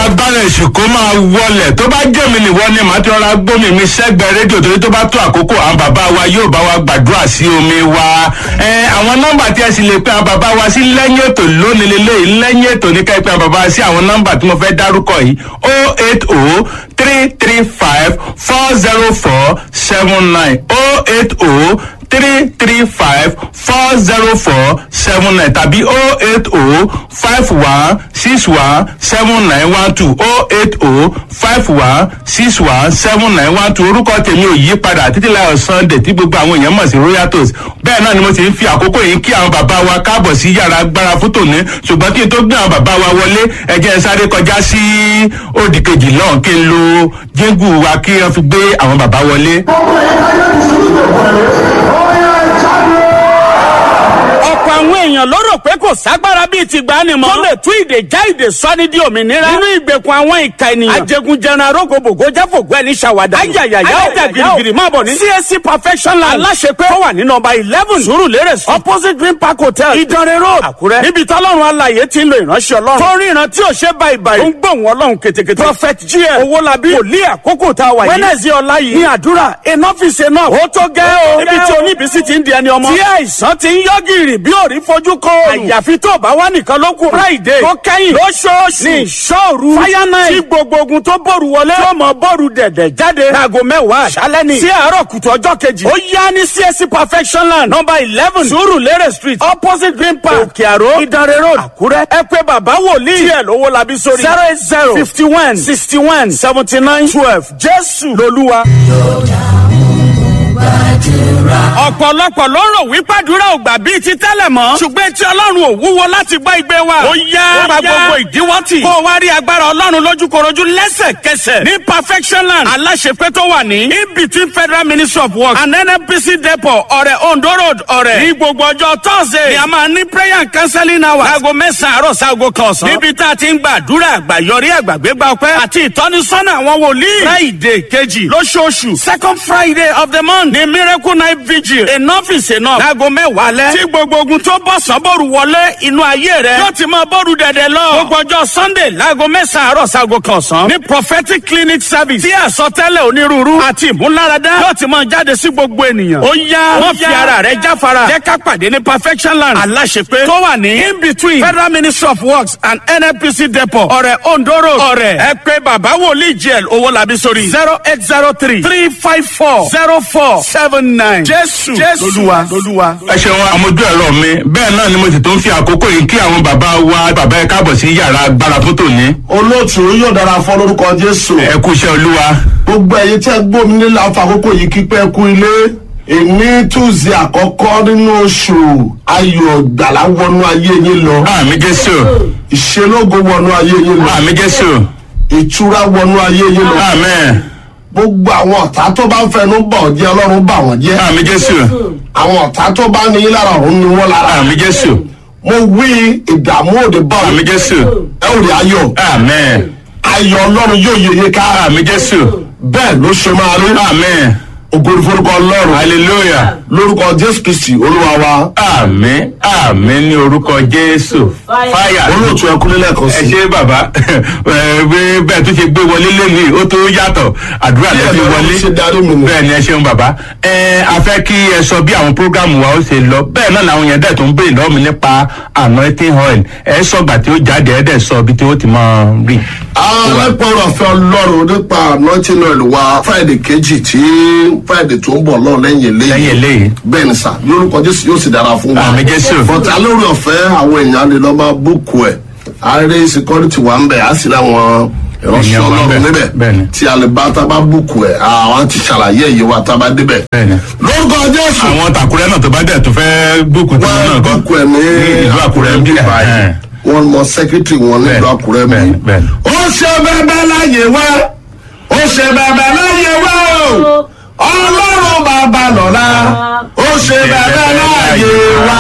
agbára èṣù kó máa wọlẹ̀ tó bá jẹ́ mi nìwọ ni màá ti rọra gbómi mi sẹ́gbẹ̀ẹ́ rédíò torí tó bá tó àkókò àwọn bàbá wa yóò bá wa gbàdúrà sí omi wa ẹ àwọn nọ́mbà tí ẹ sì lè pe àwọn bàbá wa sí lẹ́yìn ètò lónìí lélẹ́yìí lẹ́yìn ètò ní ká ẹ pe àwọn bàbá wa sí àwọn nọ́mbà tí mo fẹ́ dárúkọ yìí o eight o three three five four zero four seven nine o eight o three three five four zero four seven nine tàbí o eight o five one six one seven nine one two o eight o five one six one seven nine one two orúkọ tèmi ò yí padà títí láyọ̀ sunday tí gbogbo àwọn èèyàn mọ̀ sí royal toast bẹ́ẹ̀ náà ni mo ti ń fi àkókò yìí kí àwọn bàbá wa káàbọ̀ sí yàrá agbára fún tòní ṣùgbọ́n kí n tó gbé àwọn bàbá wa wọlé ẹ jẹ́ n sáré kọjá sí òdì kejì náà kí n lo jíngù wa kí wọ́n fi gbé àwọn bàbá wọlé. ọ̀pọ̀ àwọn èèyàn ló rò pé kò ságbára bíi ti gbà ni mọ́. tó lè tú ìdè já ìdè sọ́ni di òmìnira. nínú ìgbèkùn àwọn ìka ènìyàn. ajẹgunjẹran arógbòbògò jáfògbó ẹni ṣàwádà. ayayaya ayaya girigiri máa bọ̀ ní. csc perfection land. aláṣepé tó wà ní nọmba eleven surulere street opposite green park hotel ìdánrẹ́ road àkúrẹ́. níbi tọ́lọ́run alaye ti ń lo ìránṣẹ́ ọlọ́run. tó ríran tí ò ṣe báyìí báyìí. ó ń gbóhùn ọlọ́run ketekete. prophet gm owolabi wòlíì àkókò tá a wà yìí. wednesday ọ̀la yìí ní àdúrà enough is enough. ó tó gẹ́ o. níbi tí oníbísí ti ń di ẹni ọmọ. tí àìsàn ti ń yọ gìrì bí òrí fojú kọ òòrùn. àyàfi tó bá wà nìkan ló kù. friday tó kẹ́yìn lóṣooṣù ní ìṣòru fire night tí gbogbo ogun tó bòrù wọlé tó mọ bòrù dẹ̀dẹ̀ jáde. láago mẹ́wàá àṣálẹ́ ni. sí àárọ̀ kùtù ọjọ́ kejì. ó yá ní csc perfection land number eleven surulere street opposite green park òkè àró ìdánrẹ́ road àkúrẹ́. ẹ pé bàbá wòlíì díẹ̀ lówó labí sórí. zero eight zero fifty one sixty one seventy nine twelve jésù lolúwa ọ̀pọ̀lọpọ̀ ló rò wípé àdúrà ò gbà bíi ti tẹ́lẹ̀ mọ́. ṣùgbọ́n tí ọlọ́run ò wúwo láti gbọ́ igbe wa. ó yá ó gba gbogbo ìdíwọ́ tì. kó o wá rí agbára ọlọ́run lójúkorojú lẹ́sẹ̀kẹsẹ̀. ní perfection land aláṣepé tó wà ní. in between federal ministry of works and nnpc depot ọ̀rẹ́ ondo road ọ̀rẹ́. ní gbogbo ọjọ́ thursday ni a máa ní prayer and counseling hours. aago mẹ́sàn-án àárọ̀ sáago kan ọ̀sán. níbi tá a ti ń gba àdúrà àgbàyọrí àgbàgbégbá ọpẹ́ àti ìtọ́nisọ́nà àwọn wòlíì. friday kejì lóṣooṣù second friday of the month ní miracle night vigil enough is enough. láago mẹ́wàá lẹ́. tí gbogbo ogun tó bọ̀ sánbọ̀rù wọlé inú ayé rẹ̀. yóò ti máa bọ́ọ̀rù dẹ̀dẹ̀ lọ. gbogbo ọjọ́ sunday láago mẹ́sàn-án àárọ̀ sago kan ọ̀sán. ní prophetic clinic service. tí àsọtẹ́lẹ̀ onírúurú àti ìmúláradá. yóò ti máa jáde sí gbogbo ènìyàn. ó yá wọ́n fi ara rẹ̀ jáfara. jẹ́ ká pàdé ní perfection land. aláṣepé tó wà ní in between federal ministry of works and nnpc depot. ọ̀rẹ́ ondo road. ọ̀rẹ́ ẹ pé bàbá wòlíì jl owó labi sórí. zero eight zero three three five four zero four seven nine. jésù lolúwa lolúwa. ẹ ṣeun àmójú ẹ̀rọ mi bẹ́ẹ̀ náà ni mo sì tún fi àkókò yìí kí àwọn bàbá wa bàbá ẹ káàbọ̀ sí yàrá agbára fún tòní. olóòtú yóò dára fún lórúkọ jésù ẹ kú iṣẹ́ olúwa. gbogbo ẹyin tí ẹ gbómi nílẹ̀ àfàkókò yìí kípẹ́ kú ilé èmi túnzí àkọ́kọ́ nínú oṣù ayọ̀ gbàlà wọnú ayé yín lọ àmì jésù ìṣelógo wọnú ayé yín lọ àmì jésù ìtura wọnú ayé yín lọ àmì gbogbo àwọn ọ̀tá tó bá ń fẹnu bọ̀ jẹ́ ọlọ́run bà wọ́n jẹ́ àmì jésù àwọn ọ̀tá tó bá ní yín lára ọ̀run ni wọ́n lára àmì jésù mo wí ìdààmú òde bá àmì wọn jésù ẹ ò rí ayọ̀ àmì ayọ̀ ọlọ́run yóò yeye ká àmì jésù bẹ́ẹ̀ ló ṣe máa rí àmì ògòrò forúkọ ọlọ́run hallelujah lórúkọ jésù kristi olúwa wa àmì àmì ní orúkọ jésù fáyà olóòtú ẹkú nílẹ̀ kan ẹ sí ṣe bàbá ẹ bí bẹ́ẹ̀ tó ṣe gbé wọlé lónìí ó tó yàtọ̀ àdúrà lẹ fi wọlé ṣe darí mi nù. bẹ́ẹ̀ ni ẹ ṣeun bàbá ẹ a fẹ́ kí ẹ sọ bí àwọn prógámù wa ó ṣe lọ bẹ́ẹ̀ náà làwọn yẹn dẹ̀ tó ń béèrè lọ́wọ́ mi nípa anointing oil ẹ sọgbà tí ó jáde ẹ dẹ̀ sọ ibi tí ó ti máa rí. alẹ́pọ̀rọ̀ ọ̀fẹ́ ọlọ́run nípa anointing oil wa friday kejì tí friday tó ń bọ̀ lọ́ọ̀ lẹ́yìn lẹ́yìn eléyìí eléyìí bẹ́ẹ̀ ni sà lórúkọ jésù yóò sì dára fún wa Àmì Jésù. bọ̀tà lórí ọ̀fẹ́ àwọn èèyàn lè lọ́ máa búùkù ẹ̀ àárẹ̀ security wà ń bẹ̀ á sì láwọn ìránṣẹ́ Èèyàn wà ń bẹ̀, ọlọ́run níbẹ̀ bẹ́ẹ̀ ni. tí a lè bá tá a bá búùkù ẹ̀ àwọn ti ṣàlàyé èyí wa tá a bá débẹ̀ bẹ́ẹ̀ ni. lórúkọ jésù àwọn tàkúrẹ́ náà tó bá dẹ̀ tó fẹ́ búùkù tí wọ́n náà wọ́n kọ́ búùkù ẹ̀ ní ìlú àkúrẹ́ ń bí báyìí wọ́n mọ secretary wọn nílùú Bẹ́ẹ̀ni, àkúrẹ́ bẹ́ẹ̀ni, mi. bẹ́ẹ̀ni. ó ṣe bẹ́ẹ̀ láyé wá ó ṣe bẹ́ẹ̀ láyé wá o ọlọ́run bàbá lọ́la ó ṣe bẹ́ẹ̀ láyé wá.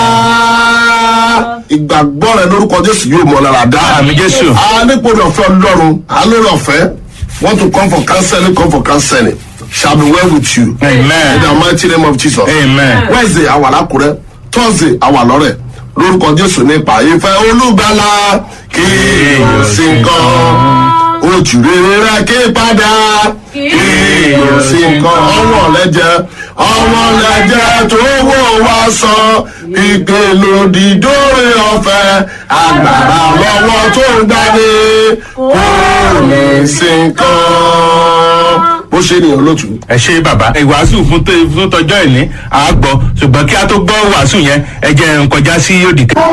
ìgbàgbọ́ rẹ lórúkọ jésù yóò mọ lára dá. Àmì Jésù. a nípò ní ọ̀fẹ́ ọlọ́run a lórí ọ̀fẹ́ want to come for counseling come for counseling shall be well with you. Amen. in the mighty name of jesus. Amen. wednesday àwa lákùrẹ́ thursday àwa lọ́rẹ̀ lórúkọ jésù nípa ìfẹ́ olùgbàlà kí o sì ń gan olótù rere rẹ ké padà kí o sì kan ọwọ́ lẹ́jẹ̀ ọwọ́ lẹ́jẹ̀ tó wò wá sọ ìpè lòdì dóore ọ̀fẹ́ agbára lọ́wọ́ tó ń gbani kó lè sí kan. bó ṣe nìyẹn olótù. ẹ ṣe bàbá ìwàásù fún tó- fún tọjọ́ ìní àgbọ̀ ṣùgbọ́n kí a tó gbọ́ wàásù yẹn ẹ jẹ́ n kọjá sí òdì kẹ́.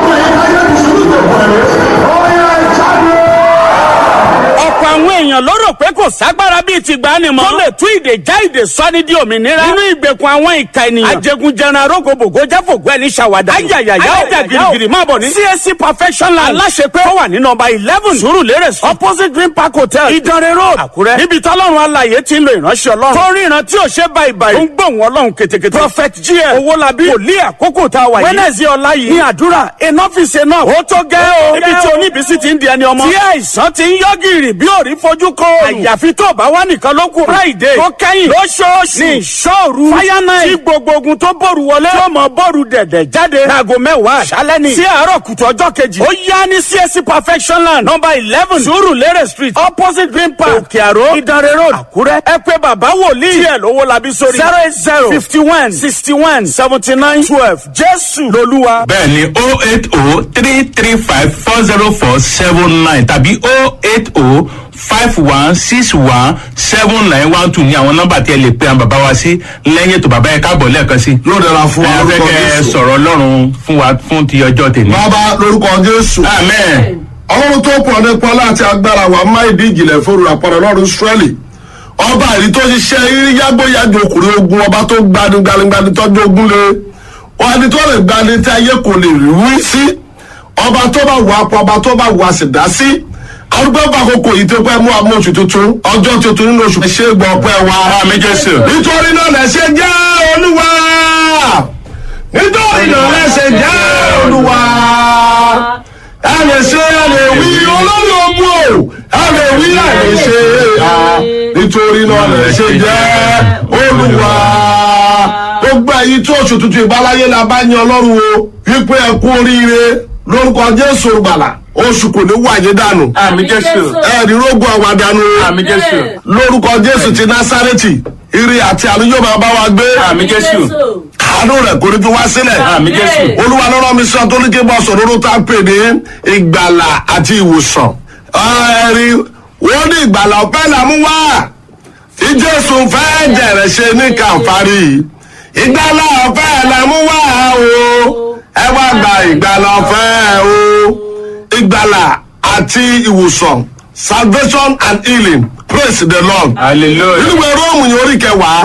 ọ̀pọ̀ àwọn èèyàn ló rò pé kò ságbára bíi ti gbani mọ́. tó lè tú ìdè já ìdè sọ́ni di òmìnira. nínú ìgbèkùn àwọn ìka ènìyàn. ajẹgunjẹran arógbogbò jáfògbó ẹni ṣàwádà. ayayaya ó jà girigiri máa bọ̀ ní. CAC perfection land. aláṣepé tó wà ní nọmba eleven surulere street opposite green park hotel ìdánrẹ́ road àkúrẹ́. níbi tọ́lọ́run alàyè ti ń lo ìránṣẹ́ ọlọ́run. tó rí ìran tí ò ṣe báyìí báyìí. ó ń gbóhùn ọlọ́run ketekete. prophet gm owolabi wòlíì àkókò tá a wà yìí. wednesday ọ̀la yìí ní àdúrà enough is enough. ó tó gẹ́ o. níbi tí oníbísí ti ń di ẹni ọmọ. tí àìsàn ti ń yọ gìrì bí òrí fojú kó. àyàfi tó bá wà nìkan ló kù. friday tó kẹ́yìn lóṣooṣù ní ìṣòru. fire night tí gbogbo ogun tó bòrù wọlé. tí ó mọ bòrù dẹ̀dẹ̀ jáde. láago mẹ́wàá àṣálẹ́ ni. sí àárọ̀ kùtù ọjọ́ kejì. ó yá ní csc perfection land number eleven surulere street opposite green park òkè àró ìdánrẹ́ road àkúrẹ́. ẹ pé bàbá wòlíì. díẹ̀ lówó labi sórí. zero eight zero fifty one sixty one seventy nine twelve jésù lolúwa. bẹ́ẹ̀ ni o eight o three three five four zero four seven nine tàbí o eight o five one six one seven nine one two ní àwọn nọ́mbà tí ẹ lè pe àwọn bàbá wa sí lẹ́yìn ètò bàbá yẹn káàbọ̀ lẹ́ẹ̀kan sí. yóò dára fún wa ẹ fẹ́ lórúkọ kẹ́ ẹ jésù. sọ̀rọ̀ ọlọ́run fún wa fún ti ọjọ́ tèmi. bàbá lórúkọ jésù. amen. ọlọ́run tó pọ̀ nípa láti agbára wa má ìdí ìjìnlẹ̀ fóru àpọ̀rọ̀ lọ́run israẹli ọba àrí tó ṣiṣẹ́ irí yágbóyájú ọkùnrin ogun ọba tó gbani gbanigbani tọ́jú ogun lé wọn ni tó lè gbani tí ayé kò lè rí wí sí ọba tó bá wà pọ̀ ọba tó bá wà sì dá sí arúgbó bá àkókò yìí tó pẹ́ mú àmú oṣù tuntun ọjọ́ tuntun nínú oṣù ṣé gbọ́ ọpẹ́ wa Àmín Jésù. nítorí náà lẹ́sẹ̀ jẹ́ olúwa nítorí náà lẹ́sẹ̀ jẹ́ olúwa a lè ṣe a lè wí olórí ogun o a lè wí a lè ṣe a nítorí náà lè ṣe jẹ́ olúwa gbogbo èyí tí oṣù tuntun ìbáláyé la bá yan ọlọ́run o wípé ẹ kú oríire lórúkọ jésù gbàlà oṣù kò ní wáyé dànù àmì jésù. ẹ̀ẹ́dì rógùn àwàdànù àmì jésù. lórúkọ jésù ti násárẹ́tì ire àti àánú yóò máa bá wa gbé àmì jésù. àánú rẹ̀ kò ní fi wá sílẹ̀ àmì jésù. olúwa lọ́rọ́ mi sọ tó ní kí n bọ́ sọ̀rọ̀ ló tá a pè ní ìgbàlà àti ìwòsàn. ẹ̀rí wọ́n ní ìgbàlà ọ̀pẹ́ là mú wá tí jésù fẹ́ jẹ̀rẹ̀ ṣe ní kàǹfàrí ìgbàlà ọ̀pẹ́ là mú wá o ẹ wá gba ìgbàlà ọ̀fẹ́ o ìgbàlà àti ìwòsàn salvation and healing praise the lord hallelujah. ìwé róòmù yìí orí kẹwàá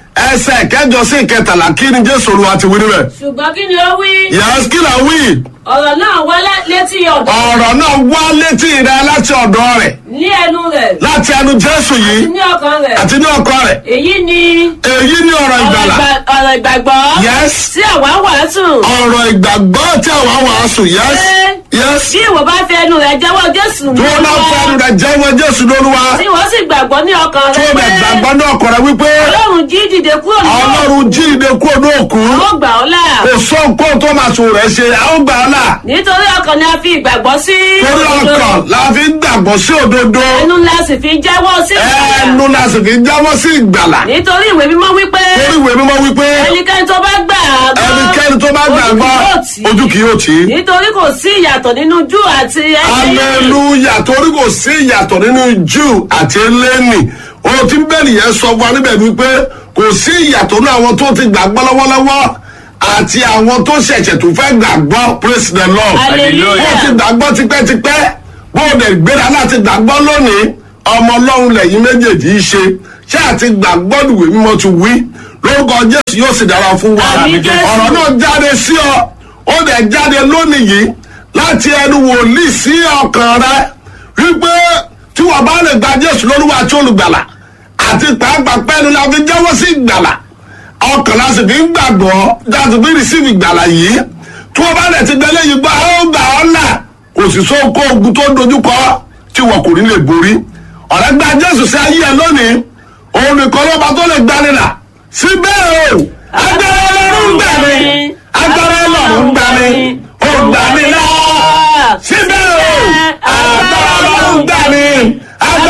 ẹsẹ kẹjọ sí ìkẹtàlá kí ni jésù olúwa ti wí níbẹ̀. ṣùgbọ́n kí ni ó wí yàrá kí là ń wí ọ̀rọ̀ náà wá lá- létí ọ̀dọ̀ ọ̀rọ̀ náà wá létí rẹ láti ọ̀dọ̀ rẹ̀ ní ẹnu rẹ̀ láti ẹnu jésù àti yìí ní ọkàn rẹ̀ àti ní ọkọ rẹ̀ èyí ni èyí ni ọ̀rọ̀ ọ̀rọ̀ ìgbàlà ìgbà- ọ̀rọ̀ ìgbàgbọ́ Yes. tí àwa wàásù ọ̀rọ̀ ìgbàgbọ́ tí àwọn wàásù yẹs yẹs bí ìwọ bá fi ẹnu rẹ̀ jẹ́wọ́ jésù tí wọ́n náà fẹ́ẹ́ rẹ̀ jẹ́wọ́ jésù lóluwa tí wọ́n sì gbàgbọ́ ní ọkàn tí rẹ̀ wọ́n bẹ̀ gbàgbọ́ ní ọkọ rẹ̀ wípé ọlọ́run jí dìde kúrò nínú ọlọ́run jí ìdè kúrò ní òkú ó gbà ọ́ là kò sọ nǹkan tó máa sùn rẹ̀ ṣe àwọn gbà á là nítorí ọkàn ni a fi ìgbàgbọ́ sí torí ọkàn la fi ń gbàgbọ́ sí òdodo ẹnu la sì fi jẹ́wọ́ sí ìgbàlà. ẹnu la sì fi jáwọ́ sí ìgbàlà nítorí ìwé mímọ́ wípé torí ìwé mímọ́ wípé ẹnikẹ́ni tó bá gbà á gbọ́ ẹnikẹ́ni tó bá gbàgbọ́ ojú kì yóò tì í. nítorí kò sí ìyàtọ̀ nínú jù àti ẹni aleluya torí kò sí ìyàtọ̀ nínú jew àti eléni ohun tí bẹ́ẹ̀ni yẹn sọ fún wa níbẹ̀ wípé kò sí ìyàtọ̀ nínú àwọn tó ti gbàgbọ́ lọ́wọ́lọ́wọ́ àti àwọn tó ṣẹ̀ṣẹ̀ tó fẹ́ gbàgbọ́ praise the lord Hallelujah. bó ti gbàgbọ́ tipẹ́tipẹ́ bó o dẹ̀ gbéra láti gbàgbọ́ lónìí ọmọ ọlọ́run lẹ́yìn méjèèjì í ṣe ṣé àti gbàgbọ́ ìwé mímọ́ ti wí lórúkọ jésù yóò sì dára fún wa Àmín, Jésù. ọ̀rọ̀ náà jáde sí ọ ó dẹ̀ jáde lónìí yìí láti ẹnu wòlíì sí ọkàn rẹ wípé tí wọ́n bá lè gba jésù lórúkọ àti olùgbàlà àti pàápàá pẹ́ẹ́nu la fi jẹ́wọ́ sí ìgbàlà ọkàn la sì fi ń gbàgbọ́ láti fi rìsíìfì ìgbàlà yìí tí wọ́n bá lè ti gbẹ́lẹ́ yìí gbọ́ ó gbà ọ́ là kò sì sóko ogun tó dojúkọ tí wọn kò ní lè borí ọ̀rẹ́ gba jésù sí ayé ẹ lónìí òun nìkan lọ́ba tó lè gbani là síbẹ̀ o agbára ọlọ́run gbà mí agbára ọlọ́run gbà mí ó gbà mí là síbẹ̀ o agbára ọlọ́run gbà mí agbára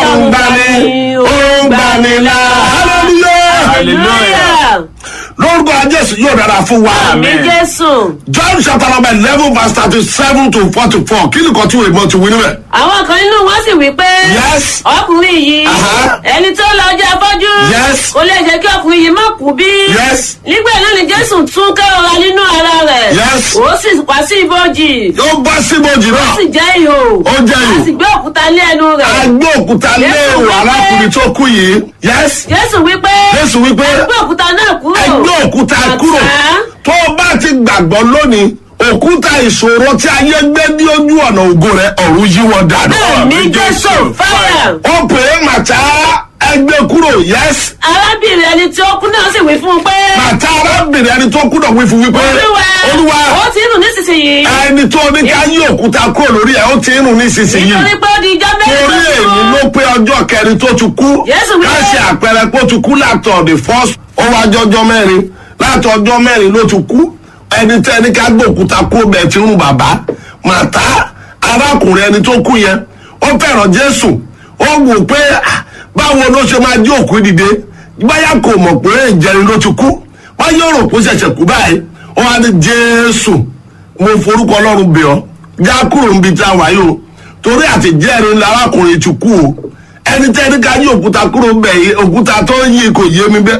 ọlọ́run gbani ó ń gbani là hallelujah Hallelujah. lórúkọ jésù yóò dára fún wa àmì jésù. john chapter number eleven verse thirty seven to forty four kí ni kan tí wèé mọ ti wí níbẹ̀. àwọn kan nínú wọn sì wí pé. Yes. ọkùnrin yìí. Aha. ẹni tó lọ jẹ afọ́jú. Yes. kò lè jẹ́ kí ọkùnrin yìí má kú bí. Yes. nígbà náà ni jésù tún kẹ́rọra nínú ara rẹ̀. Yes. ó sì wá sí ibojì. ó bá síbòjì ó náà sì jẹ́ ihò. Ó jẹ́ ihò. a sì gbé òkúta lé ẹnu rẹ̀. a gbé òkúta lé Jésù wí pé- arákùnrin tó kú yìí yes jésù wí pé. jésù wípé ẹ gbé òkúta náà kúrò. ẹ gbé òkúta kúrò Bàtà. tó o bá ti gbàgbọ́ lónìí òkúta ìṣòro tí ayé gbé ní ojú ọ̀nà ògo rẹ̀ ọ̀run yí wọn dànù. àmì jésù fire. ó pè é màtá ẹgbẹ́ kúrò yes arábìnrin ẹni tí ó kú náà sì wí fún un pé. màtá arábìnrin ẹni tó kú náà wí fún wípé olúwa olúwa ó ti nù nísinsìnyí. ẹni tó ní ká yí òkúta kúrò lórí ẹ̀ ó ti ń rùn nísinsìnyí nítorí pé ó di ijọ́ mẹ́rin torí tó ti èyí kú. ló pé ọjọ́ kẹrin tó ti kú Jésù wí ká pé- ṣe àpẹẹrẹ pé ó ti kú látọ̀ the first ó wá jọjọ́ mẹ́rin láti ọjọ́ mẹ́rin ló ti kú ẹni tẹ́ ẹni ká gbé òkúta kú bẹ́ẹ̀ ti rún bàbá màtá arákùnrin ẹni tó kú yẹn ó fẹ́ràn Jésù ó wò pé ah, báwo ló ṣe máa jí òkú dìde báyà kò mọ̀ pé ìjẹrin ló ti kú wọ́n yóò rò pé ó ṣẹ̀ṣẹ̀ kú báyìí ó wá ní Jésù mo forúkọ Ọlọ́run bẹ̀ ọ́ já kúrò níbi tí a wà yìí o torí àti jẹ́rìí ńlá arákùnrin ti kú o ẹni tẹ́ ẹni ká yí òkúta kúrò ń bẹ̀ yìí òkúta tó ń yí kò yé mi bẹ́ẹ̀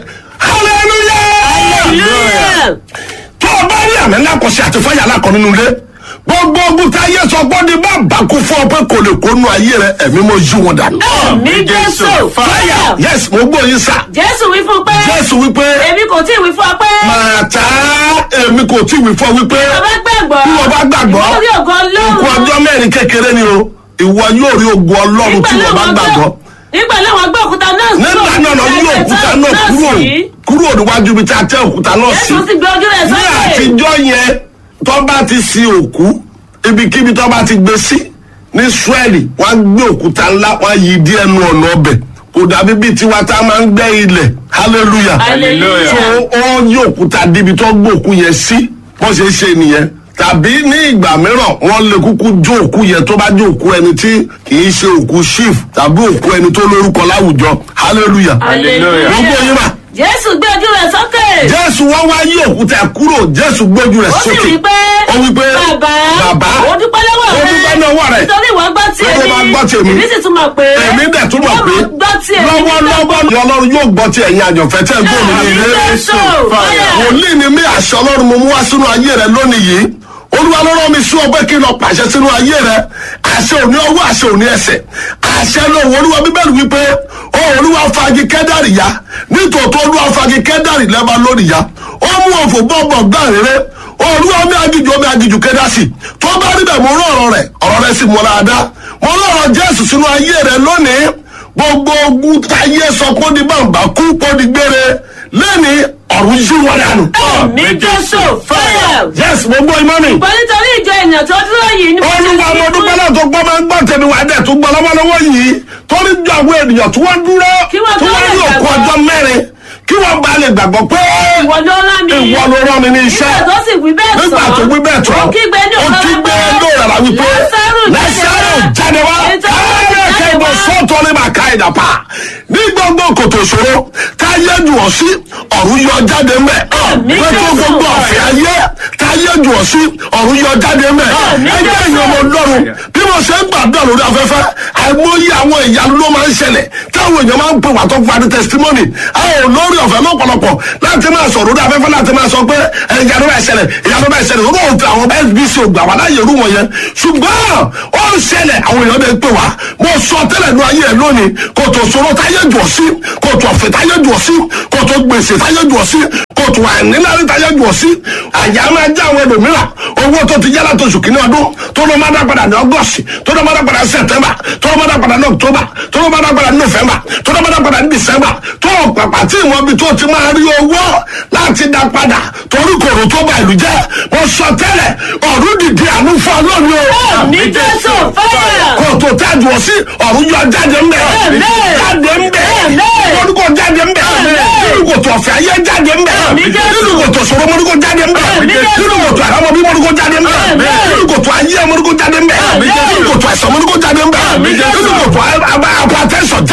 hallelujah hallelujah. tó o bá rí àmì ńlá kọsí àti fáyà ńlá kan nínú ilé gbogbo ogun tá a yẹ sọ gbọ́ ni bá bàkú fún ọ pé kò lè kó nu ayé rẹ ẹ̀mí mo yí wọn dànù. àmì jésù fire. yes mo gbọ́ yín sà jésù wí fún un pé. jésù wípé èmi kò tí ì wí fún ọ pé. màtá èmi kò tí ì wí fún ọ wípé bàbá gbàgbọ́. bí wọ́n bá gbàgbọ́ ìwọ rí ògo ikú ọlọ́run. ọjọ́ mẹ́rin kékeré ni o ìwọ yóò rí ogun ọlọ́run tí wọ́n bá gbàgbọ́ nígbà náà wọ́n gbé òkúta náà nígbà náà lọ yí òkúta náà kúrò sí. kúrò níwájú ibi tí a tẹ òkúta náà sí jésù sì gbé ojú rẹ̀ ní sókè. àtijọ́ yẹn tó bá ti sin òkú ibikíbi tó bá ti gbé sí ní Ísírẹ́lì wọ́n á gbé òkúta ńlá wọ́n á yí dí ẹnu ọ̀nà ọbẹ̀ kò dàbí bíi tiwa tá a máa ń gbẹ́ ilẹ̀ hallelujah hallelujah. tó ó yí òkúta débi tó gbé òkú yẹn sí wọ́n ṣe é ṣe nìyẹn tàbí ní ìgbà mìíràn wọ́n lè kúkú jó òkú yẹn tó bá jó òkú ẹni tí kì í ṣe òkú chief tàbí òkú ẹni tó lórúkọ láwùjọ hallelujah Hallelujah. gbogbo yín mà jésù gbé ojú rẹ̀ sókè. jésù wọ́n wá yí òkúta kúrò jésù gbójú rẹ̀ ó sì sókè wí pé. ó wí pé bàbá. bàbá ó dúpẹ́ lọ́wọ́ ó rẹ̀. dúpẹ́ lọ́wọ́ rẹ̀. nítorí ìwọ gbọ́ tí Ó máa gbọ́ tí èmi. èmi sì tún mọ̀ pé. èmi dẹ̀ tún mọ̀ pé ìwọ gbọ́ tí èmi. lọ́wọ́lọ́wọ́ ni ọlọ́run yóò gbọ́ ti ẹ̀yin àjọ̀fẹ́ tẹ́ gbọ́ mi ní Àmín ilé Jésù. Fire. wòlíì ni mí àṣẹ ọlọ́run mo mú wá sínú ayé rẹ lónìí yìí olúwa ló rán mi sí ọgbẹ́ kí n lọ pàṣẹ sínú ayé rẹ àṣẹ òní ọwọ́ àṣẹ òní ẹsẹ̀ àṣẹ lóhùn olúwa bíbélì wípé ó olúwa fagi kẹ́dàrí ya nítòótọ́ olúwa fagi kẹ́dàrí lẹ́ba lónìí ya ó mú òfò bọ́ọ̀bọ̀ gbà rere olúwa mi agijù omi agijù kẹ́dàsì tó bá rí bẹ́ẹ̀ mo rán ọ̀rọ̀ rẹ̀ ọ̀rọ̀ rẹ̀ sì mọ́ dáadáa mo rán ọ̀rọ̀ jésù sínú ayé rẹ lónìí gbogbo ogun táyé sọ kó di bàǹbà kú kó di gbére lẹ́ni ọ̀run yí wọn dànù. àmì jésù fire. yes mo gbọ́ imọ́ mi. pẹ̀lú nítorí ìjọ ènìyàn tó dúró yìí ni mo ṣe olúwa mo fi dúpẹ́ náà tó gbọ́ máa ń gbọ́ tẹ̀mí wá dẹ̀ tó gbọ́ lọ́wọ́lọ́wọ́ yìí torí ju àwọn ènìyàn tí wọ́n dúró Kí wọ́n tí tó wọ́n lè rí òkú gbàgbọ́. ọjọ́ mẹ́rin kí wọ́n bá lè gbàgbọ́ pé ìwọ ló rán mi. ìwọ ló rán mi ní iṣẹ́ nígbà tó sì wí bẹ́ẹ̀ sọ. nígbà tó wí bẹ́ẹ̀ tọ́ ó kígbe ní ó òkúta kígbe pé, ní òràrà wípé Lásárù lẹ́sẹ̀rù jáde wá Nítorí ó ti káyọ̀ jáde kẹ́gbọ́ wá. sọ́ọ̀tọ́ ní màá ká ìdàpá ní gbogbo kòtò ìṣòro táyé jù ọ́ sí ọ̀run yọ jáde mẹ́ Àmín pẹ̀lú Jésù. gbogbo ọ̀fẹ́ ayé táyé jù ọ́ sí ọ̀run yọ jáde mẹ́ Àmín ẹgbẹ́ Jésù. ìyẹn ọmọ ọlọ́run bí mo ṣe ń gbàdúrà lórí afẹ́fẹ́ àìmọye àwọn ìyanu ló máa ń ṣẹlẹ̀ táwọn èèyàn máa ń pè wá tó fún adé testimony àwọn olórí ọ̀fẹ́ lọ́pọ̀lọpọ̀ láti máa sọ̀rọ̀ lórí afẹ́fẹ́ láti máa sọ pé ẹ, ìyanu bá ṣẹlẹ̀ ìyanu bá ṣẹlẹ̀ ó lóun fi àwọn SBC ògbà wá láyé irú wọn yẹn ṣùgbọ́n ó ń ṣẹlẹ̀ àwọn èèyàn lè pè wá mo sọ tẹ́lẹ̀ ní ayé ẹ̀ lónìí kòtò ṣòro táyé jù ọ́ sí kòtò ọ̀fẹ́ táyé jù ọ́ sí kòtò gbèsè táyé jù ọ́ sí kòtò àìnílárí táyé jù ọ́ sí àyà máa já àwọn ẹlòmíràn owó tó ti yára tó oṣù kìíní ọdún tó ló máa dá padà ní ọgọ́sì tó ló máa dá padà ní sẹ̀tẹ́mbà tó ló máa dá padà ní ọ̀ktọ́bà tó ló máa dá padà ní nọ́fẹ̀mbà tó ló máa dá padà ní dìsẹ́mbà tó pàpà tí ìwọ̀n bi tó ti máa rí owó láti dá padà torí kòrò tó bá ìlú jẹ́ mo sọ tẹ́lẹ̀ ọ̀run dìde àánú fún ọlọ́run o àmì jésù fire. kòtò tájú ọ sí ọ̀run yọ jáde ń bẹ̀ Àmín. jáde ń bẹ̀ Àmín. mọ́dúkọ̀ jáde ń bẹ̀ Àmín. nínú kòtò ọ̀fẹ́ ayé jáde ń bẹ̀ Àmín Jésù. nínú kòtò sọ̀rọ̀ mọ́dúkọ̀ jáde ń bẹ̀ Àmín Jésù. nínú kòtò àlámọ́ bí mọ́dúkọ̀ jáde ń bẹ̀ Àmín. nínú kòtò ayé mọ́dúkọ̀ jáde ń bẹ̀ Àmín Jésù. nínú kòtò àìsàn mọ́dúkọ̀ jáde ń bẹ̀ Àmín Jésù. nínú kòtò apatẹ́sọ̀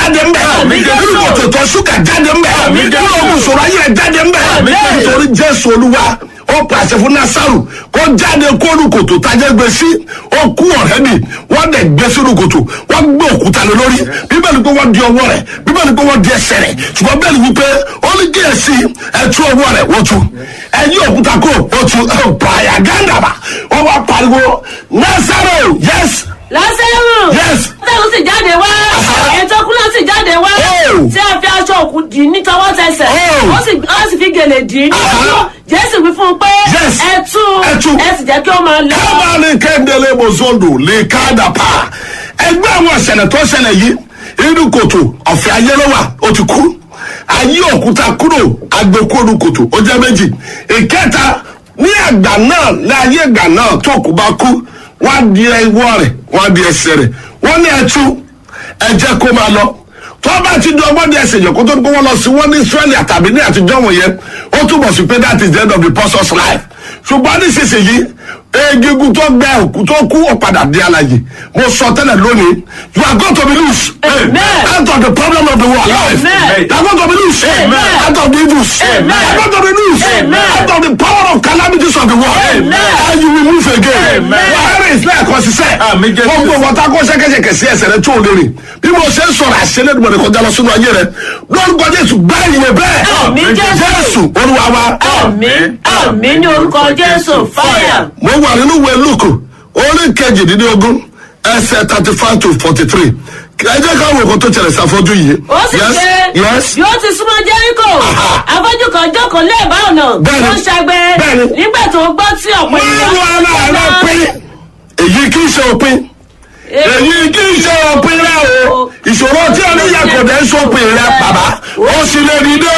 jáde ń bẹ̀ Àmín, Jésù. nínú kòtò ìtọ̀ ṣúgà jáde ń bẹ̀ Àmín, nínú Jésù. ogun ìṣòro ayé rẹ̀ jáde ń bẹ̀ Àmín. nítorí jésù olúwa ó pàṣẹ fún nasaru kó jáde kóònù kòtò tajẹ́ gbé sí ó kú ọ̀rẹ́ mi wọ́n dẹ̀ gbé sínú kòtò wọ́n gbé òkúta lé lórí bíbélì pé wọ́n di ọwọ́ rẹ̀ bíbélì pé wọ́n di ẹsẹ̀ rẹ̀ ṣùgbọ́n bẹ́ẹ̀ni wípé ó ní kí èsì ẹ̀tú ọwọ́ rẹ̀ wọ́n tu ẹ̀yìn òkúta kó wọ́n tu pààyà gándàbà wọ́n wá pariwo nasaru yes lásẹ̀rù. Yes. lásẹ̀rù sì jáde wá. ètò kúnlẹ̀ sì jáde wá. Oh. tí a fi aṣọ òkú dì í ní tọwọ́ tẹsẹ̀. Oh. ó sì ó sì fi gèlè dì í ní ojú. Aha. jésù wí fún un pé. Yes. ẹ tú Ẹ tú. ẹ sì jẹ́ kí ó máa lọ. kábàánì kéńdélé mozondo lè káàdà pa ẹgbẹ́ àwọn ìṣẹ̀lẹ̀ tó ṣẹlẹ̀ yìí inú kòtò ọ̀fẹ́ ayé ló wà ó ti kú ayé òkúta kúrò agbókòrò kòtò ó jẹ́ méjì ìkẹta ní àgbà náà láyé ìgbà náà tó kù bá kú wọ́n á di ẹwọ́ rẹ̀ wọ́n á di ẹsẹ̀ rẹ̀ wọ́n ní ẹtú ẹ jẹ́ kó máa lọ tó bá ti di ọgbọ́n di ẹsẹ̀ yẹn kó tó kó wọ́n lọ sí wọ́n ní israẹli àtàbí ní àtijọ́ wọ̀nyẹn ó túbọ̀ sí pé that is the end of the person's life ṣùgbọ́n nísinsìnyí egungun tó gbẹ òkú tó kú ọ̀padà di alaye mo sọ tẹ́lẹ̀ lónìí you are going to be loose Amen. out of the problem of the world Amen. you are going to be loose Amen. out of the evils Amen. you are going to be loose Amen. out of the power of calamities of the world Amen. and you will move again Amen. wàhálà ìsìlẹ̀ ẹ̀kọ́ sísẹ́ Àmín, Jésù. gbogbo wọn tá kó ṣẹ́kẹ́ṣẹkẹ̀ sí ẹsẹ̀ rẹ tó o lè rìn bí mo ṣe ń sọ̀rọ̀ àṣẹlẹ̀ ìdùnnú rẹ kọjá lọ sínú ayé rẹ lórúkọ jésù gbá ìwé bẹ́ẹ̀ Àmín, Jésù. jésù olúwa wa àmín àmín ní orúkọ jésù fáyà. mo wà nínú ìwé lukú orí kejìdínlógún ẹsẹ̀ thirty five to forty three ẹ jẹ́ ká wo nǹkan tó ṣẹlẹ̀ sáfọ́jú yìí. ó sì Yes, ṣe yes. bí ó ti súnmọ́ jẹ́ríkò afọ́jú kan jókòó lẹ́ẹ̀bá ọ̀nà Bẹ́ẹ̀ni. tó ń ṣàgbẹ́ Bẹ́ẹ̀ni. nígbà tó gbọ́ tí ọ̀pọ̀ márùn aláàárọ̀ pín èyí kì í ṣe òpin èyí kì í ṣe òpin rẹ o ìṣòro tí o níyà kò dé sópin rẹ bàbá ó sì lè dìde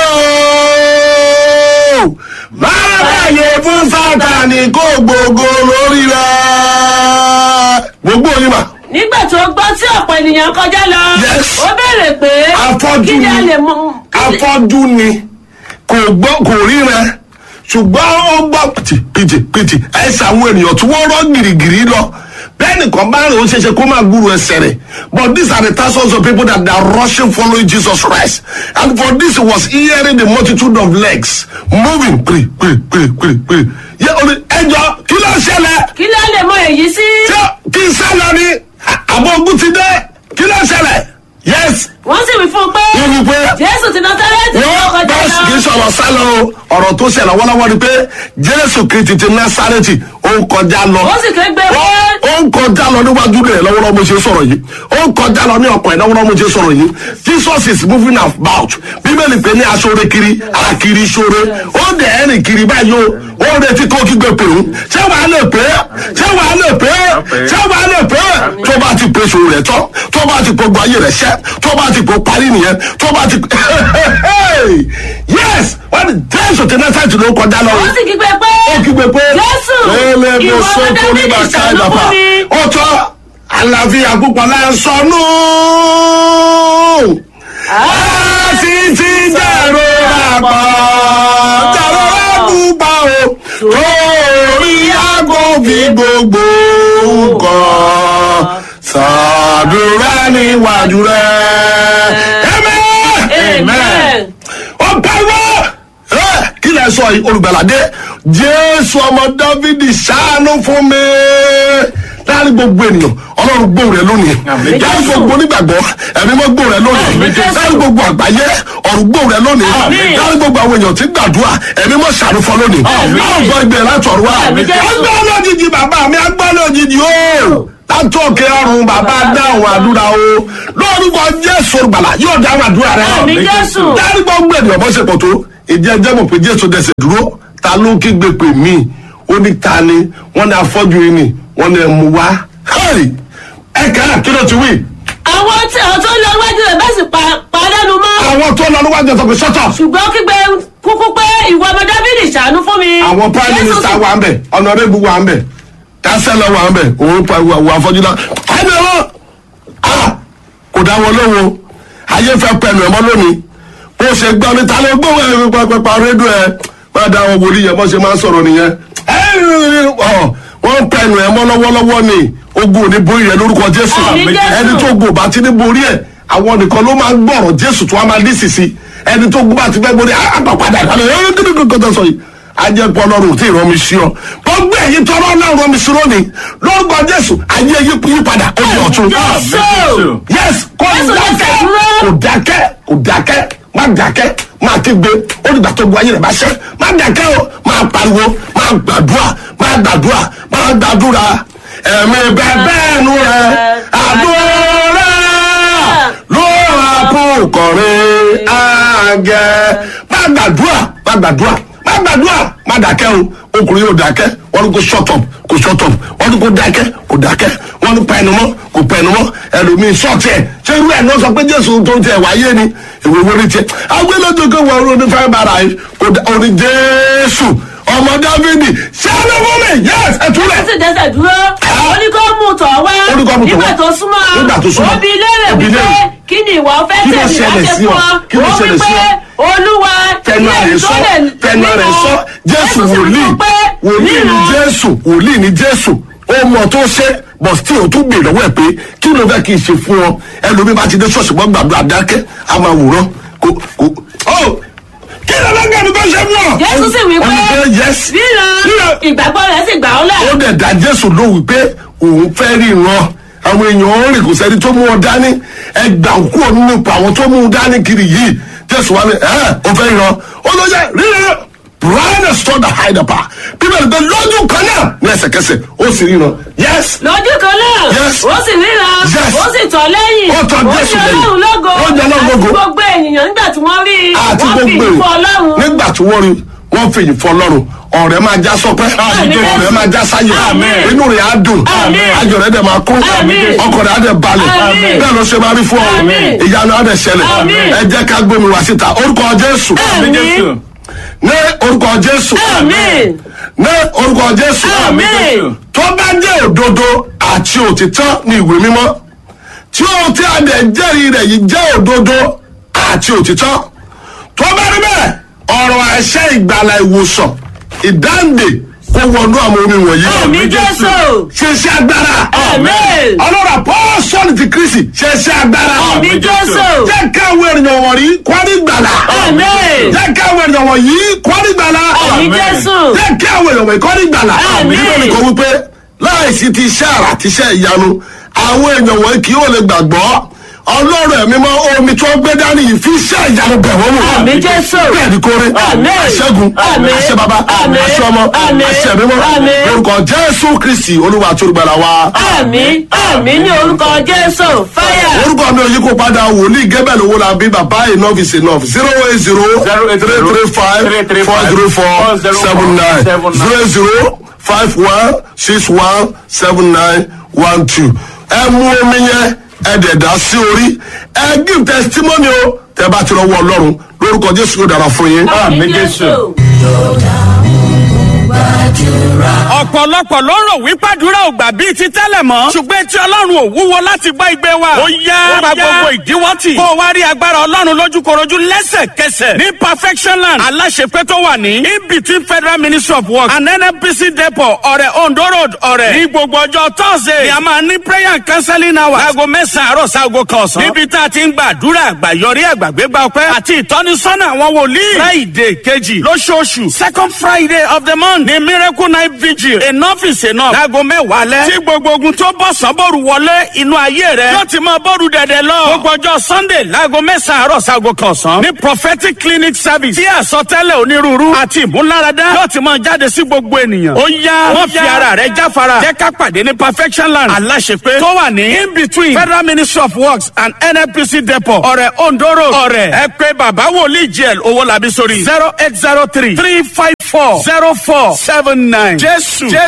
o máa bàyè fún sátani kó gbogbo lórí rẹ gbogbo yìí mà nígbà tó gbọ́ tí ọ̀pọ̀ ènìyàn kọjá lọ Yes. ó béèrè pé Afọ́jú kí ni a ni. lè mú afọ́jú ni kò gbọ́ kò ríran ṣùgbọ́n ó gbọ́ pìtì pìtì pìtì ẹsẹ̀ àwọn ènìyàn tí wọ́n rọ́ gìrìgìrì lọ bẹ́ẹ̀ nìkan bá rìn ó ṣe ṣe kó máa gbúrò ẹsẹ̀ rẹ̀ but these are the thousands of people that are rushing following Jesus Christ and for this he was hearing the multitude of legs moving piri piri piri piri piri yẹ o ní ẹjọ kí ló ṣẹlẹ̀ kí ló lè mọ èyí sí tí kí n sálọ ni àbọ̀ ogun ti dé kí ló ṣẹlẹ̀ yes wọ́n sì wí fún un pé wọ́n wí pé jésù ti Násárẹ́tì ló wọ́n kọjá bá kì í lọ sọ̀rọ̀ sálọ o ọ̀rọ̀ tó ṣẹlẹ̀ wọ́lọ́wọ́ ni pé jésù kristi ti násárẹ́tì ó ń kọjá lọ ó sì ké gbé ó pé ó ń kọjá lọ níwájú rẹ̀ lọ́wọ́lọ́wọ́ mo ṣe sọ̀rọ̀ yìí ó ń kọjá lọ ní ọ̀pọ̀ ẹ̀ lọ́wọ́lọ́wọ́ mo ṣe sọ̀rọ̀ yìí jesus is moving about bíbélì pé ní aṣọ́re kiri àkiri ṣọ́re ó dẹ̀ ẹ̀rìn kiri báyìí o ó retí kó kígbe pè ń ṣé wàá lè pé ṣé wàá lè pé ṣé wàá lè pé tó bá ti pè sòrò rẹ̀ tán tó bá ti gbogbo ayé rẹ̀ ṣẹ́ tó bá ti pò parí nìyẹn tó bá ti yes wọ́n ní jésù ti náà sáìtì ló kọjá lọ ó sì kígbe pé ó kígbe pé Jésù, lélẹ̀ ìwọ mo sọ ọmọ fún nígbà Dáfídì, ká ṣàánú ìdàpá fún mi. ó tọ́ àlàáfíà púpọ̀ láì sọnù a sì ti dẹ̀rọ àpá dẹ̀rọ àpúpà o torí aago fi gbogbo nǹkan ṣàdúrà níwájú rẹ̀. Amen amen ó pariwo ẹ kí lẹ sọ yìí olùgbàlàdé jésù ọmọ dávidi ṣàánú fún mi láàrin gbogbo ènìyàn ọlọ́run gbóhùn rẹ lónìí Àmín. láàrin gbogbo onígbàgbọ́ ẹ̀mí mọ́ gbóhùn rẹ lónìí Àmín, Jésù. láàrin gbogbo àgbáyé ọ̀run gbóhùn rẹ lónìí Àmín. láàrin gbogbo àwọn èèyàn tí gbàdúrà ẹ̀mí mọ́ ṣàánú fún ọ lónìí Àmín. àwọn gbọ́ ibẹ̀ láti ọ̀run wá Àmín, Jésù. agbọ́ lójijì bàbá mi agbọ́ lójijì o látòkè ọ̀run bàbá dáhùn àdúrà o lórúkọ jésù olùgbàlà yóò dáhùn àdúrà rẹ Àmín, Jésù. dárí gbogbo ènìyàn bó ṣe pọ̀ tó ìdí ẹjẹ́ mọ̀ pé jésù dẹsẹ̀ dúró ta ló ń kígbe pè mí ó ní ta ni wọ́n ní afọ́jú yìí ni wọ́n ní ẹmu wá hẹ́rì ẹ̀ka kí ló ti wí. àwọn tí àwọn tó ń lọ iwájú rẹ̀ bẹ́ẹ̀ sì pa- padànù mọ́ àwọn tó lọ níwájú ẹ̀sọ́ pé sọ́tọ̀ ṣùgbọ́n kígbe kúkú pé ìwọ ọmọ dáfídì ṣàánú fún mi. àwọn prime Jésù minister sì- wà ń bẹ̀ ọ̀nàrẹ́bù wà ń bẹ̀ kánsẹ́lọ̀ wà ń bẹ̀ òun pa ìwà afọ́jú náà ẹni wọn kò dá wọn lóhùn ayé fẹ́ pẹ̀lú ẹ̀mọ́ lónìí bó ṣe gbọ́ ní ta ló gbóhùn ẹ̀ pàpàpà rédíò ẹ̀ má dá wọn wòlíì yẹn bó ṣe máa ń sọ̀rọ̀ nìyẹn ọ̀ wọ́n ń pẹ̀lú ẹ̀mọ́ lọ́wọ́lọ́wọ́ ni ogun ò ní borí rẹ̀ lórúkọ jésù Àmín, Jésù. ẹni tó gùn bá ti ní borí ẹ̀ àwọn nìkan ló máa ń gbọ́rọ̀ jésù tó wá máa ní sisi ẹni tó gbọ́ bá ti fẹ́ gbórí àpapàdà ìkàlẹ̀ ẹ̀rọ kí ni kò tó sọ yìí ajẹ́pọ̀ ọlọ́run tí ìrọ̀mí sí ọ gbogbo ẹ̀yin tọrọ náà rọmi sí lónìí lórúkọ jésù ayé yí padà ó di ọ̀tún. Jésù. yes kò Jésù ló dákẹ́ ṣàdúró. kò dákẹ́ kò dákẹ́ má dákẹ́ má kígbe ó dìgbà tó bu ayé rẹ̀ bá ṣẹ́ má dákẹ́ o má pariwo má gbàdúrà má gbàdúrà má gbàdúrà ẹ̀mí bẹ́ẹ̀ bẹ́ẹ̀ nu rẹ̀ àdúrà ló ra kó kọrin àgẹ̀ má gbàdúrà má gbàdúrà má gbàdúrà má dákẹ́ o ọkùnrin yóò dákẹ́ wọ́n ní kó shut up kó shut up wọ́n ní kó dákẹ́ kó dákẹ́ wọ́n ní pẹ́ẹ́nu mọ́ kó pẹ́ẹ́nu mọ́ ẹlòmíín sọ́ọ̀tì ẹ̀ ṣé irú ẹ̀ náà sọ pé jésù tó ń tẹ̀ wáyé ni ìwé wọlé tiẹ̀ agbélódé kó wọ orí onífẹ́ bára yìí kó dá orí jésù ọmọ dávidi ṣáájú fún mi yẹs ẹ túlẹ̀. ó sì dẹ́sẹ̀ dúró ó ní kó mú tọ̀ wá Ó ní kó mú tọ̀ wá. nígbà tó súnmọ́ Nígbà tó súnmọ́. ó bi léèrè Ó bi wípé léèrè. kí ni ìwọ fẹ́ Kí ló tẹ̀mí ṣẹlẹ̀ láti sí fún ọ? ọ Kí ló ó ṣẹlẹ̀ sí wípé ọ? olúwa tẹnu ilé àrẹ tó sọ lè tẹnu àrẹ ríran. sọ jésù sì wòlíì wí pé wòlíì ni ríran. jésù wòlíì ni jésù ó mọ tó ṣe bọ̀ tí o tún gbèrè lọ́wọ́ ẹ̀ pé kí ló fẹ́ kí n ṣe fún ọ ẹlòmíì bá ti dé ṣọ́ọ̀ṣì mọ́ gbàdúrà dákẹ́ a máa wòrán kò kò ó kí ló fẹ́ gbàdúrà kó ṣe fún ọ. jésù sì wí Ó ní pé pé yes ríran ìgbàgbọ́ rẹ̀ sì gbà ọ́ lẹ̀. ó dẹ̀ dá jésù lóhùn pé òun fẹ́ ríran àwọn èèyàn ń rìn kò sẹ́ni tó mú ọ dání ẹgbà òkú òun nípa àwọn tó mú un dání kiri yìí jésù wa ni ẹ ó fẹ́ ríran ó ló yẹ ríran brian stood behind the bar bíbélì pé lójú kan náà ní ẹsẹ̀kẹsẹ̀ ó sì ríran yes lójú kan náà Yes. ó sì ríran Yes. ó sì tọ̀ lẹ́yìn Ó tọ̀ Jésù ó lẹ́yìn. ní ọlọ́run lógo Ó ní Ọlọ́run lógo. àti gbogbo ènìyàn nígbà tí wọ́n rí i àti wọ́n fi gbogbo ìfọ́ èrò ọlọ́run. nígbà tí wọ́n rí wọ́n fèyí fọ́ ọlọ́run ọ̀rẹ́ máa já sọpẹ́ Àmín. ọ̀rẹ́ máa já sáyé Àmín. inú rẹ̀ á dùn Àmín. ayọ̀ rẹ̀ dẹ̀ máa kún Àmín. ọkọ̀ rẹ̀ á dẹ̀ balẹ̀ Àmín. bẹ́ẹ̀ ló ṣe máa rí fún ọ Àmín. ìyanu á dẹ̀ ṣẹlẹ̀ Àmín. ẹ jẹ́ ká gbómi wá síta orúkọ jésù Àmín. ní orúkọ jésù Àmín. ní orúkọ jésù Àmín. tó bá jẹ́ òdodo àti òtítọ́ ní ìwé mímọ́ tí ó tí a dẹ̀ jẹ́rìí rẹ̀ yìí jẹ́ òdodo àti òtítọ́ tó bá rí bẹ́ẹ̀ ọ̀rọ̀ àṣẹ ìgbàlà ìwòsàn ìdáǹdè kó wọnú àwọn omi wọ̀nyí. Àmín Jésù. ṣe iṣẹ́ agbára. Àmín. ọlọ́run apọ́sọ́ọ̀lì ti kristi ṣe iṣẹ́ agbára. Àmín Jésù. jẹ́ káwọn ènìyàn wọ̀nyí kwari gbàlà. Àmín. jẹ́ káwọn ènìyàn wọ̀nyí kwari gbàlà. Àmín Jésù. jẹ́ káwọn ènìyàn wọ̀nyí kwari gbàlà. Àmín. nígbà tí kò wípé láìsí ti iṣẹ́ àrà ti iṣẹ́ ìyanu àwọn èèyàn wọ̀nyí kì yóò lè gbàgbọ́ ọlọ́run ẹ̀mí mọ́ omi tó gbé dání yìí fi iṣẹ́ ìyanu bẹ̀ wọ́n wò. Àmín Jésù. bẹ́ẹ̀ ni kórè Àmín. àṣẹ́gun Àmín. àṣẹ baba Àmín. àṣẹ ọmọ Àmín. àṣẹ mímọ́ Àmín. lórúkọ jésù kristi olúwa àti olùgbàlà wa. àmín àmín ní orúkọ jésù fáyà. orúkọ mi ò yí kó padà wòlíì gẹ́bẹ̀lì owó la bí bàbá enough is enough zero eight zero three three five four zero four seven nine zero zero five one six one seven nine one two. ẹ mú omi yẹn ẹ dẹ̀ dá sí orí ẹ give testimony o tẹ bá ti rọwọ́ ọlọ́run lórúkọ jésù yóò dára fún yín. àmín jésù. ọ̀pọ̀lọpọ̀ ló ń rò wípé àdúrà ò gbà bíi ti tẹ́lẹ̀ mọ́. ṣùgbọ́n tí ọlọ́run ò wúwo láti gbọ́ igbe wa. ó yá pa gbogbo ìdíwọ́ tì. kó o wá rí agbára ọlọ́run lójúkorojú lẹ́sẹ̀kẹsẹ̀. ní perfection land aláṣepé tó wà ní. in between federal ministry of works and nnpc depot ọ̀rẹ́ ondo road ọ̀rẹ́. ní gbogbo ọjọ́ thursday ni a máa ní prayer and counseling hour. aago mẹ́sàn-án àárọ̀ sáago kan ọ̀sán. níbi tá a ti ń gbàdúrà àgbàyọrí àgbàgbégbà ọpẹ́ àti ìtọ́nisọ́nà àwọn wòlíì. friday kejì lóṣooṣù second friday of the month ni miracle night vigil enough is enough. láago mẹ́wàá lẹ́. tí gbogbo ogun tó bọ̀ sọ́bọ̀rù wọlé inú ayé rẹ̀ yóò ti máa bọ́ọ̀rù dẹ̀dẹ̀ lọ. gbogbo ọjọ́ sunday láago mẹ́sàn-án àárọ̀ sáago kan ọ̀sán. ní prophetic clinic service tí àsọtẹ́lẹ̀ onírúurú àti ìmúláradá yóò ti máa jáde sí gbogbo ènìyàn. ó yá wọ́n fi ara rẹ̀ jáfara. jẹ́ ká pàdé ní perfection land aláṣepé tó wà ní in between federal ministry of works and nnpc depot ọ̀rẹ́ ondo road ọ̀rẹ́ ẹ pé bàbá wòlíì jl owó làbí sórí zero eight zero three three five four zero four seven nine jésù jésù